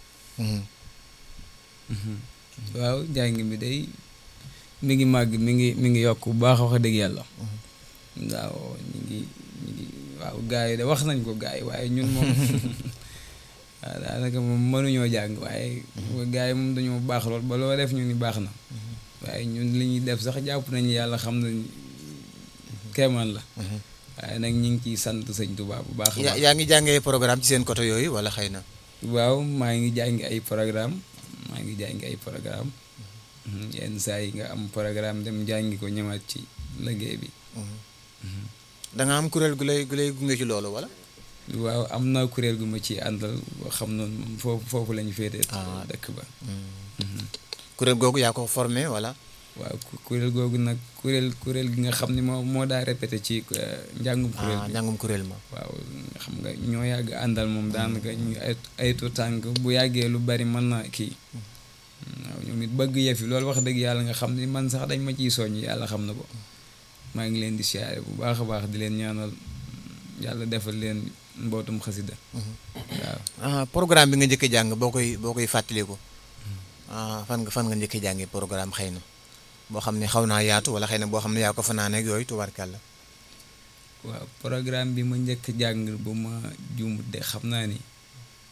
waaw njàng mi day mi ngi màgg mi ngi mi ngi yokk bu baax wax dëgg yàlla waaw ñu ngi ñu ngi waaw gars yi de wax nañ ko gars yi waaye ñun moom waaw daanaka moom mënuñoo jàng waaye gars yi moom dañoo baax lool ba loo def ñu ni baax na waaye ñun li ñuy def sax jàpp nañu yàlla xam nañ keemaan la waaye nag ñu ngi ciy sant sëñ Tuubaa bu baax a yaa baax yaa ngi jàngee programme ci seen côté yooyu wala xëy na waaw maa ngi jàngi ay programme maa ngi jàngi ay programme yenn saa yi nga am programme dem jàngi ko ñëwaat ci liggéey bi da nga am kuréel gu lay gu lay gunge ci loolu wala waaw am na kuréel gu ma ci àndal boo xam noonu moom foofu foofu lañu féetee Ah. dëkk ba kuréel googu yaa ko formé wala waaw ku- kuréel googu nag kuréel kuréel gi nga xam ne moo moo daa répété ci euh, njàngum kuréel ah bi njàngum kuréel ma waaw xam nga ñoo yàgg àndal moom daanaka ñu ay ay tu tànk bu yàggee lu bari mën na kii waaw ñoom it bëgg yëf yi loolu wax dëgg yàlla nga xam ni man sax dañ ma ciy soññ yàlla xam na ko maa ngi leen di siyaare bu baax a baax di leen ñaanal yàlla defal leen mbootum xasida waaw ah programme bi nga njëkk a jàng boo koy boo koy fàttaliku ah fan nga fan nga njëkk a jàngee programme xëy na boo xam ne xaw naa yaatu wala xëy na boo xam ne yaa ko fanaane ak yooyu tubaarkàlla waaw programme bi ma njëkk jàng bu ma juumut de xam naa ni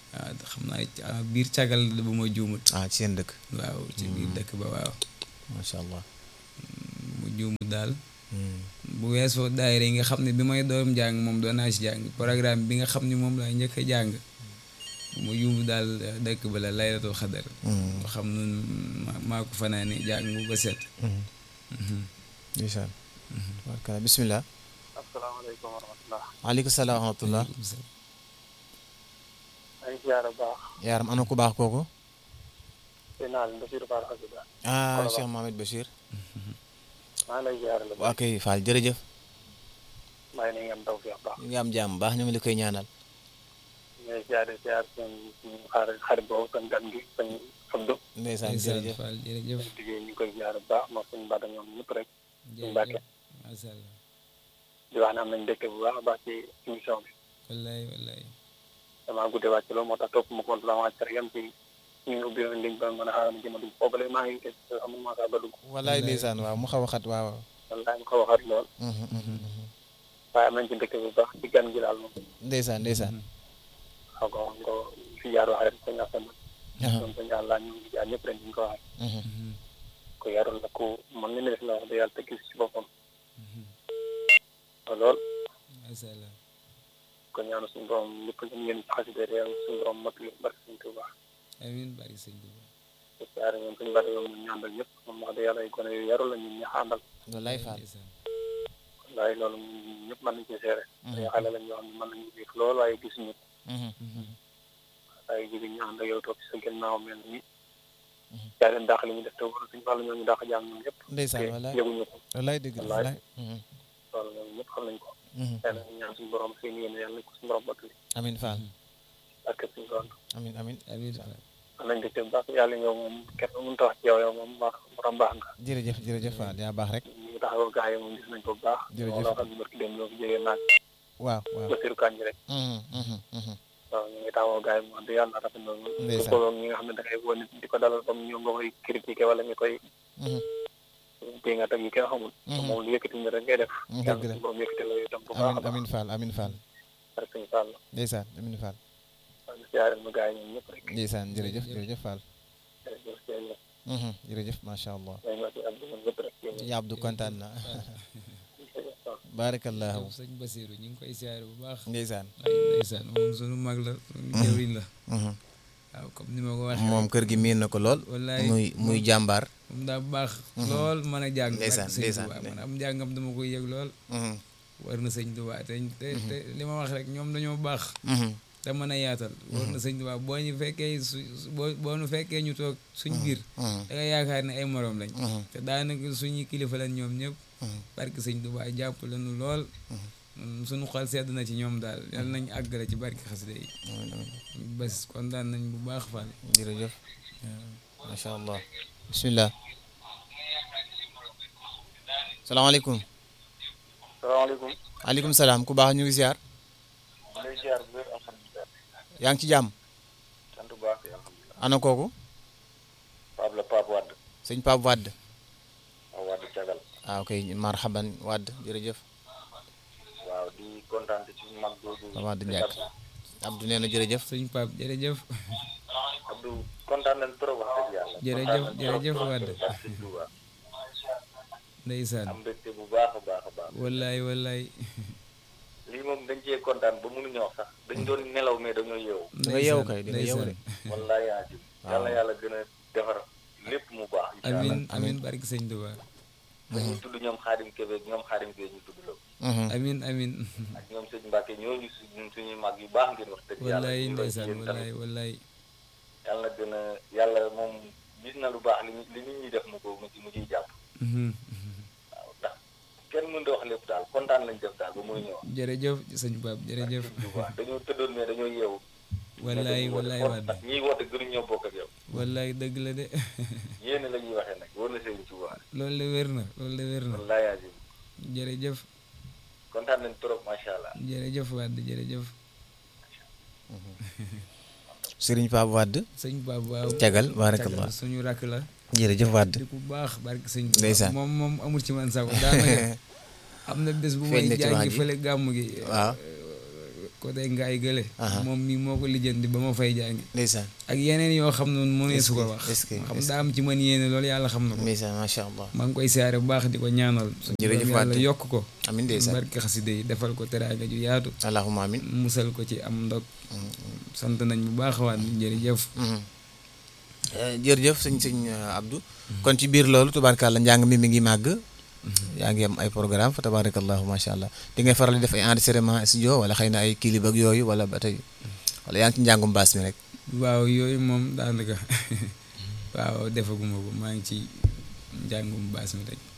waaw xam naa ci- ah, biir cagal la bu ma juumut ah ci seen dëkk waaw ci biir dëkk ba waaw macha allah mu juumut daal Hmm. bu weesoo daayira yi nga xam ne bi may doom jàng moom doon naa ci jàng programme bi nga xam ne moom laa njëkk a jàng bu ma juumut daal eh, dëkk ba la laylatul xadar Hmm. nga xam nun ma- maa ko fanaane jàng bu ba set Hmm. Mhm. ndeysaan tabaarkalla bismillah asalaamaaleykum wa rahmatulah. waaleykum salaam wa rahmatullah Waaleykum salaam. maa ngi ziar bu baax. yaaram ana ku baax kooku sëñ naa leen Basiirou Fall Xasida. ah Kolobaan. Cheikh Mohamed Bachir maa ngi lay ziar la. waa kay Fall jërëjëf maa ngi leen taw fi baax. ñu ngi am jàmm baax ñu ngi la koy ñaanal ñu ngi ziar ziar seen suñu xarit xarit boobu seen gan gi sëñ Abdou. ndeysaan Ndeysaan jërëjëf Fall jërëjëf liggéey ñu ngi koy ziar bu baax ma suñu bàtt ñoom ñëpp rek. suñu Mbàkke. jërëjëf macha allah di wax ne am nañ dëkk bu baax a baax ci émission bi. wallaay wallaay damaa guddee wàcc loolu moo tax topp ma compte la wàcc rek yam ci ñu ngi ubbi woon ligne ba mën a xaaral ma jëm a dugg foofale maa ngi gis amul maa saa ba dugg. wallaay ndeysaan waaw mu xaw a xat waaw man daa ko waxaat lool. Mhm, mhm, mhm. waaye am nañ ci dëkk bu baax ci gan gi daal moom. ndeysaan ndeysaan xaw ko ko fi jaar waxee rek sëñ Assane. Aha. ñoom sëñ Alla ñu ngi jaar ñëpp rek ñu ngi ko waxee. Mhm. ku yarul la ku mën nga ne def la wax dëgg yàlla te gis ci boppam. lool macha allah kon ñaanu suñu borom lépp lu ngeen xasida réew suñu borom mot li barke suñu Tuuba. amiin bari sëñ bi te siyaare ñoom suñu bari yoom ñu àndal ñëpp moom wax dëgg yàlla ay gone yu yarul la ñun ñu àndal. wallaay Fall ndeysaan waaye loolu ñëpp mën nañu cee seere. ay xale lañ yoo xam ne mën nañu gis lool waaye gisuñu Mhm. waaye jigéen ñu ànd ak yow toog ci sa ginnaaw mel ni. yaa leen dàq li ñu def te wala suñu wàllu ñoo ñu dàq jàng ñoom ñëpp. ndeysaan te wallaay yëguñu ko wallaay dëgg la Wallaay. wallaay Mhm. loolu ñoom ñëpp xam nañ ko. Mhm. yàlla na ñaan suñu borom seen yéene yàlla na ko suñu borom mottali amin Fall ak suñu borom. amin amin amiin Fall am nañ ko ci baax yàlla yow moom kenn mënut a wax ci yow yow moom baax borom baax nga. jërëjëf jërëjëf Fall yaa baax rek ñu ngi taxawal gaa yi moom gis nañ ko bu baax. Jërëjëf. loo xam ne barki dem ñoo fi jógee naag waaw waaw Basiru Kanji rek. Mhm, mhm, mhm. waaw ñu ngi taxawal gaa yi moom wax dëgg yàlla rafet na lool. Ndeysaan. su ko ñi nga xam ne da ngay woo nit di ko dalal comme ñoom nga koy critiquer wala nga koy Mhm. bii nga teg yi kenn xamul. Mhm. moom lu yëkkati ñu rek ngay def. Mhm, yàlla dëgg la. suñu borom yëkkati la itam bu baax a amin baax. amin Fall amin Fall rek suñu Fall la. ndeysaan amin Fall waaw ñu siyaare ma gaa yi ñoom ñëpp rek. ndeysaan jërëjëf jërëjëf Fall jërëjëf jërëjëf. Mhm, jërëjëf macha allah maa ngi wax ci Abdou ñoom ñëpp rek. ya Abdou kontaan na jërëjëf waaw. barakallahu yow sëñ Basiru ñu ngi koy siyaare bu baax ndeysaan ay ndeysaan moom sunu mag la sunu jëwriñ la Mhm. waaw comme ni ma ko waxee moom kër gi miin na ko lool wallaay muy muy jàmbaar moom daa baax lool mën a jàng Ndeysaan, barke sëñ ndeysaan, Tuubaa nde- man am njàngam dama koy yëg lool Mhm, war na sëñ Tuubaa te te te li ma wax rek ñoom dañoo baax mhm. te mën a yaatal war na sëñ Tuubaa boo ñu fekkee su su- boo boo ñu fekkee ñu toog suñ biir Mhm, da nga yaakaar ne ay moroom lañ mhm, te daanaka suñuy kilifa lañ ñoom ñëpp mhm. barke sëñ Tuubaa jàpp lañu lool Mm, suñu xol sedd na ci ñoom daal yal nañ àggale ci barke xasida yi Amin, amin. bés kontaan nañ bu baax Fall jërëjëf macha allah bismillah salaamaaleykum salaamaaleykum. aleykum salaam ku baax ñu ngi ziar maa ngi lay ziar bu wér alhamdulilah. yaa ngi ci jàmm sant bu baax alhamdulilah. ana kooku Pape la Pape Wade. sëñ Pape Wade waaw Wade Cagal. ah ok marhaban Wade jërëjëf waaw di kontaan ci suñu mag jooju. Pape Wade Ndiaye Abdou nee na jërëjëf sëñ Pape jërëjëf Abdou kontaan nañ trop wax dëgg yàlla. Jërëjëf, kontaan nañ jërëjëf trop, trop, Wade. trop, barke Sëñ Tuuba. ndeysaan am mbégte bu baax a baax a baax. wallaay wallaay lii moom dañ cee kontaan ba mënuñoo wax sax. dañ doon nelaw mais dañoo yeewu. da nga yeewu kay di nga yeewu de wallaay yaa ji. yàlla yàlla gën a defar lépp mu baax. incha allah amin amin barke sëñ Tuubaa dañuy tudd ñoom Xaadim Kébé ñoom Xaadim Kébé ñu tudd la. Mhm. amin amin ak ñoom sëñ Mbacke ñooñu suñ suñuy mag yu baax ngeen wax dëgg yàlla. wallaay ñu ngi ndeysaan yéen wallaay tamit. wallaay yàlla gën a yàlla moom gis na lu baax li ñu li nit ñi def mu ko mu ci mu ciy jàpp. Mhm. waaw ndax kenn mënut a wax lépp daal kontaan lañ def daal ba mënuñu wax. jërëjëf sëñ Pape jërëjëf bu baax dañoo tëddoon mais dañoo yeewu. wallaay mais dañuy wallaay woote Wade ndax ñiy woote gënuñoo bokk ak yow. wallaay dëgg la de yéen la ñuy waxee nag war na seen ci waa loolu de wér na loolu de wér na wallaay yaa ji jërëjëf kontaan nañ trop macha allah. jërëjëf Wade jërëjëf Serigne Pape Wade sëñ Pape waaw cagal barakallah Cagal suñu rakk la jërëjëf Wade di ku baax barke sëñ Tuubaa. Ndeysaan. moom moom amul ci man sago daanaka am na bés bu Feeñ may na ci wax jàngi ji. fële gàmm gi waaw côté ngaay gële Aha. moom mi moo ko lijjanti ba ma fay jàngi ndeysaan ak yeneen yoo xam ne mënee su ko Est-ce que- wax est-ce que- xam est-ce daa am ci man yéene loolu yàlla xam na ko ndeysaan macha allah maa ngi koy siyaare bu baax di ko ñaanal suñu Jërëjëf borom yàlla Wade. yokk ko amin ndeysaan barke xasida yi defal ko teraanga ju yaatu allahumma amin musal ko ci am ndog sant nañ bu baax waat jërëjëf Mhm. Eh, jërëjëf sëñ sëñ eh, Abdou kon ci biir loolu tubaarkàlla njàng mi mi ngi màgg yaa ngi am ay programme fa tabarakallahu macha allah di ngay faral di def ay enregistrement studio wala xëy na ay clip ak yooyu wala ba tey wala yaa ngi ci njàngum baas mi rek waaw yooyu moom daanaka waaw defaguma ko maa ngi ci njàngum baas mi rek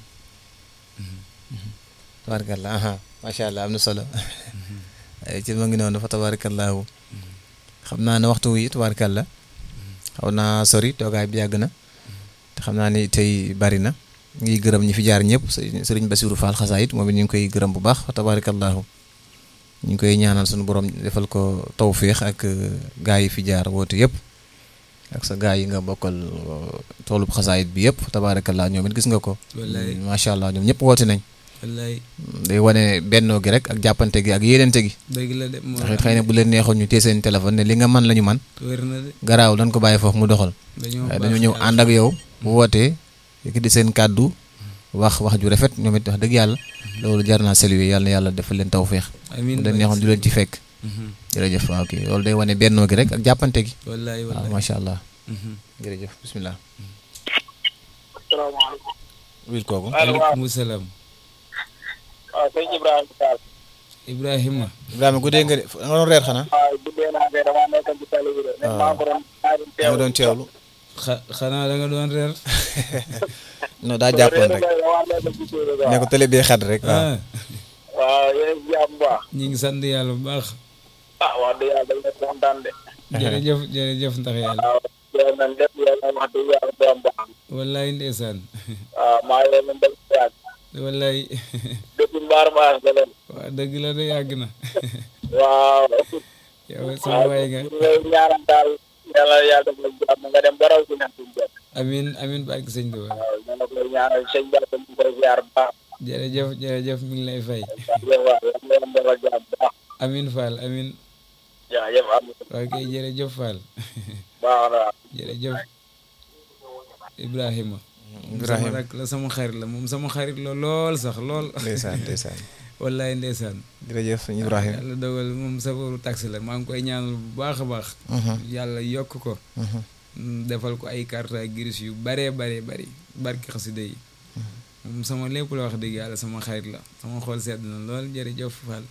tabarakallah aha macha allah am na solo Eh, ci ma ngi noonu fa tabarakallahu xam naa ne waxtu wi tubaarkàlla xaw naa sori toogaay bi yàgg na te xam naa ni tey bari na ngi gërëm ñi fi jaar ñëpp sëriñ sëriñ Basiru Fall xasaayit moom it ñu ngi koy gërëm bu baax fa tabarakallahu ñu ngi koy ñaanal suñu borom defal ko tawféex ak euh, gaa yi fi jaar woote yëpp ak sa gaa yi nga bokkal euh, toolub xasaayit bi yëpp tabarakallah ñoom it gis nga ko wallaay macha allah ñoom ñëpp woote nañ wallaay day wane bennoo gi rek ak jàppante gi ak yéenente gi dëgg la de moo ndax it xëy na bu leen neexoon ñu téye seen téléphone ne li nga mën la ñu man wér na de garaaw dañ ko bàyyi foofu mu doxal dañoo waaye baax dañoo ñëw yàlla. ànd ak yow bu wootee yëkkati seen kàddu wax wax ju rafet ñoom it wax dëgg yàlla loolu jar naa saluer yàlla na yàlla defal leen tawféex amiin bu leen neexoon du leen ci fekk Mhm. jërëjëf waaw kii loolu day wane bennoo gi rek ak jàppante gi wallaay waaw wallaay macha allah Mhm. jërëjëf bismillah asalaamaaleykum. wil kooku allo waaw aleykum salaam waaw sëñ Ibrahima Sall. Ibrahima Ibrahima guddee nga de nga doon reer xanaa waaw guddee naa kay damaa nekkoon ci tali bi de. waaw. maa ko doon maa doon nga teewlu. doon teewlu xa xanaa da nga doon reer non daa jàppoon rek damaa nekkoon ci tali bi ne ko télé bee xat rek waaw ah waaw yéen a ngi jàmm bu baax. ñu ngi sant yàlla bu baax ah wax dëgg yàlla dañ leen kontaan de. jërëjëf jërëjëf ndax yàlla waaw yéen nañ lépp yéen nañ wax dëgg yàlla borom baax. wallaay ndeysaan waaw maa ngi leen di yàgg. wallaay depuis mbaar maas ba leen. waa dëgg la de yàgg na waaw. yow sama waay nga ñu ngi ñaanal daal yàlla yàlla def la jàmm nga dem ba raw si ñax suñu jot. amin amin barke sëñ Tuba waaw ñu ne koy ñaanal sëñ Ba ñu koy ziar bu baax. jërëjëf jërëjëf mi ngi lay fay waaw waaw yàlla na leen defal jàmm bu baax. amin Fall amin jaajëf am na ok jërëjëf Fall baax na waaw. jërëjëf Ibrahima sama Ibrahima rak la sama xarit la moom sama xarit la lool sax lool ndeysaan ndeysaan wallaay ndeysaan jërëjëf sëñ Ibrahima yàlla dogal moom safaru taxi la maa ngi koy ñaanal bu baax a baax yàlla yokk ko mm, defal ko ay carte grise yu baree baree bari barki xasida yi moom sama lépp la wax dëgg yàlla sama xarit la sama xol sedd na lool jërëjëf Fall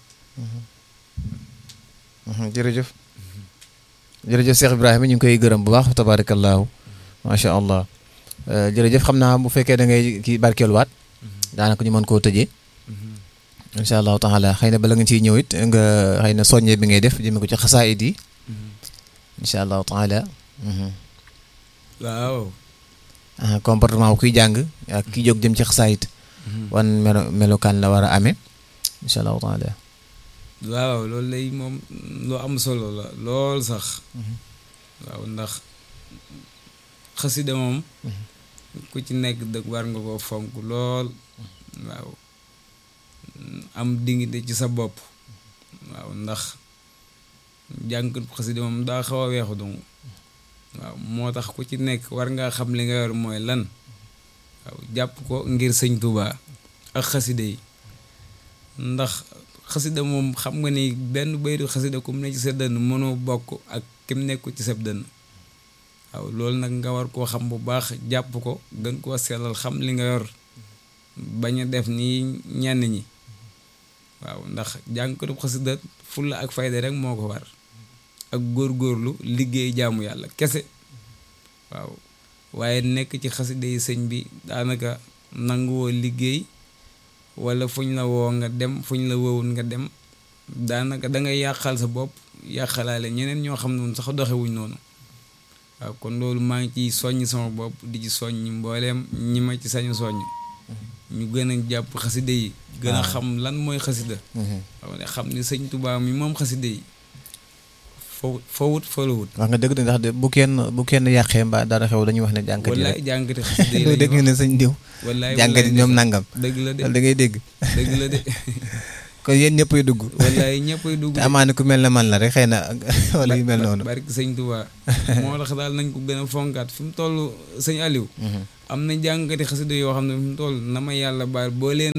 jërëjëf jërëjëf Cheikh Ibrahima ñu ngi koy gërëm bu baax tabarakallahu macha allah Euh, jërëjëf xam naa bu fekkee da ngay kii barkeeluwaat daanaka ñu mën koo tëjee incha allahu taala xëy na bala nga ciy ñëw it nga xëy na soññee bi ngay def jëme ko ci xasaayid yi incha allahu taala mhm. waaw ah, comportement bu kuy jàng ak ki jóg jëm ci xasaayid wan melo melokaan la war a amee incha allahu taala waaw loolu lay moom lu am solo la lool sax waaw ndax xasida moom ku ci nekk dëgg war nga ko fonk lool waaw am dignité ci sa bopp waaw ndax jànkat xasida moom daa xaw a weexu dong waaw moo tax ku ci nekk war ngaa xam li nga yor mooy lan waaw jàpp ko ngir sëñ Tuubaa ak xasida yi ndax xasida moom xam nga ni benn baytu xasida ku mu ne ci sa dënn mënoo bokk ak kim nekku ci sa dënn waaw loolu nag nga war koo xam bu baax jàpp ko gën koo sellal xam li nga yor bañ a def nii ñenn ñi waaw ndax jàngkatu xasida fulla ak fayda rek moo ko war ak góorgóorlu liggéey jaamu yàlla kese waaw waaye nekk ci xasida yi sëñ bi daanaka nanguwoo liggéey wala fuñ la woo nga dem fuñ la woowul nga dem daanaka da ngay yàqal sa bopp yàqalaale ñeneen ñoo xam ne sax doxewuñ noonu waaw kon loolu maa ngi ciy soññ sama bopp di ci soññ mbooleem ñi ma ci sañu soññ ñu gën a jàpp xasida yi gën a xam lan mooy xasida waaw ne xam ni sëñ Tuubaa mi moom xasida yi fo fawut falawut wax nga dëgg de ndax de bu kenn bu kenn yàqee mbaa dara xew dañuy wax ne jànkat yi wallaay rek jàngati xasida yi doo dégg nga ne sëñ diw wallaay jànkat yi ñoom nangam dëgg la de loolu da ngay dégg dëgg la de kon yéen ñëppay dugg wallaay ñëppay dugg te amaana ku mel ne man la rek xëy na wala yu mel noonu barki sëñ Tuubaa moo tax daal nañ ko gën a fonkaat fi mu toll sëñ Aliou am na jàngkati xasida yoo xam ne fi mu toll na ma yàlla baal boo leen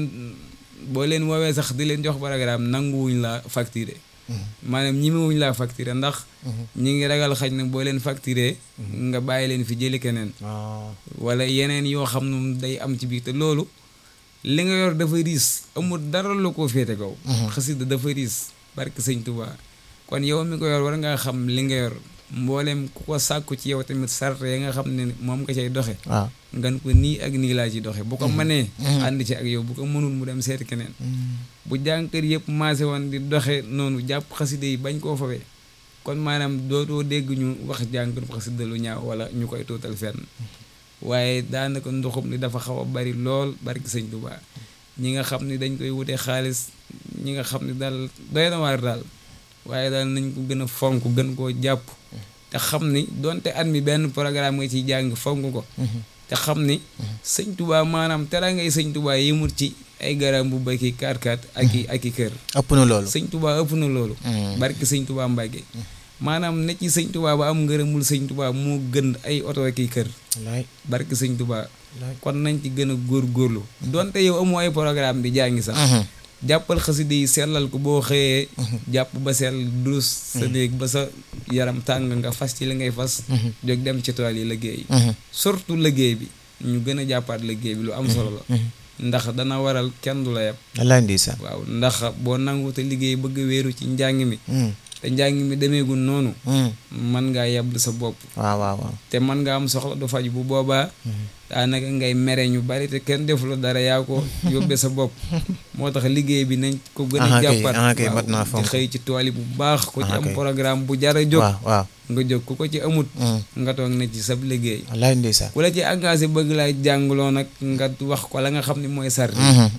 boo leen woowee sax di leen jox programme nanguwuñ laa facturé maanaam ñimewuñ laa facturé ndax ñi ngi ragal xaj na boo leen facturé nga bàyyi leen fi jëli keneen wala yeneen yoo xam ne day am ci biir te loolu li nga yor dafa riis amul dara lu ko féete kaw xasida dafa riis barke sëñ Tuubaa kon yow mi ko yor war ngaa xam li nga yor mboolem ku ko sàkku ci yow tamit sart ya nga xam ne moom nga cay doxe waaw ngan ko nii ak nii laa ci doxe bu ko mënee ànd ci ak yow bu ko mënul mu dem seeti keneen bu jànkër yëpp maase woon di doxe noonu jàpp xasida yi bañ koo fawee kon maanaam dootoo dégg ñu wax jànkër xasida lu ñaaw wala ñu koy tuutal fenn waaye daanaka ndoxum li dafa xaw a bari lool barki sëñ Tuubaa ñi nga xam ni dañ koy wutee xaalis ñi nga xam ni daal doy na waar daal waaye daal nañ ko gën a fonk gën koo jàpp te xam ni donte at mi benn programme nga ciy jàng fonk ko te xam ni sëñ Tuubaa maanaam tera ngay sëñ Tuubaa yëmut ci ay garam bu bakki kaat-kaat ak i ak i kër ëpp na loolu sëñ Tuubaa ëpp na loolu barki sëñ Tuubaa Mbàkke maanaam ne ci sëñ Tuubaa ba am ngërëmul sëñ Tuubaa moo gën ay oto ak i kër wallaay barki sëñ Tuubaa kon nañ ci gën a góorgóorlu donte yow amoo ay programme di jàngi sax jàppal xasida yi sellal ko boo xëyee jàpp ba sell dus sa néeg ba sa yaram tàng nga fas ci li ngay fas jóg dem ci tool yi liggéey surtout liggéey bi ñu gën a jàppaat liggéey bi lu am solo la ndax dana waral kenn du la yab wallaay ndeysaan waaw ndax boo nangu te liggéey bëgg wéeru ci njàng mi te njàng mi demeegul noonu man ngaa yablu sa bopp waaw waaw waaw te man nga am soxla du faj bu boobaa daanaka ngay mere ñu bari te kenn deful dara yaa ko yóbbee sa bopp moo tax liggéey bi nañ ko gën a jàppaat mat naa waaw fonk te xëy ci tool yi bu baax ku ci Ah, am kay. programme bu jara jóg waaw waaw nga jóg ku ko ci amut nga toog na ci sab liggéey wallaay ndeysaan ku la ci engagé bëgg laa jàngloo nag nga wax ko la nga xam ne mooy sarti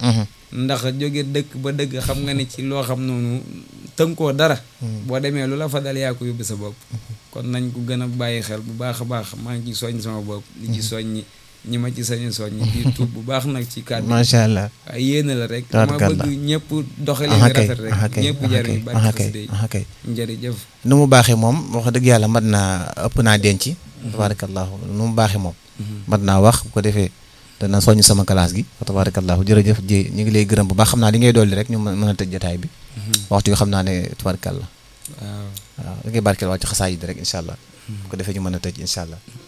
ndax jóge dëkk ba dëkk xam nga ne ci loo xam noonu tënkoo dara boo demee lu la fa dal yaa ko yóbbu sa bopp kon nañ ko gën a bàyyi xel bu baax a baax maa ngi ci soññ sama bopp di ci soññi ñi ma ci sañu soññi di tuub bu baax nag ci kàddu macha allah waaye yéene la rek dama Tabaarkalla. bëgg ñëpp doxalee aha nga kay rafet rek aha kay ñëpp aha jariñ kay barke aha kay xasida yi aha kay njërëjëf nu mu baaxee moom wax dëgg yàlla mat naa ëpp naa denc tabarakallahu nu mu baaxee moom mat naa wax bu ko defee dana soññ sama classe gi wa tabarakallahu jërëjëf ji ñu ngi lay gërëm bu baax xam naa li ngay dolli rek ñu mën mën a tëj jotaay bi waxtu yi xam naa ne tabarakallah waaw waaw da ngay barkeel waa ci xasaay yi rek incha allah bu ko defee ñu mën a tëj incha allah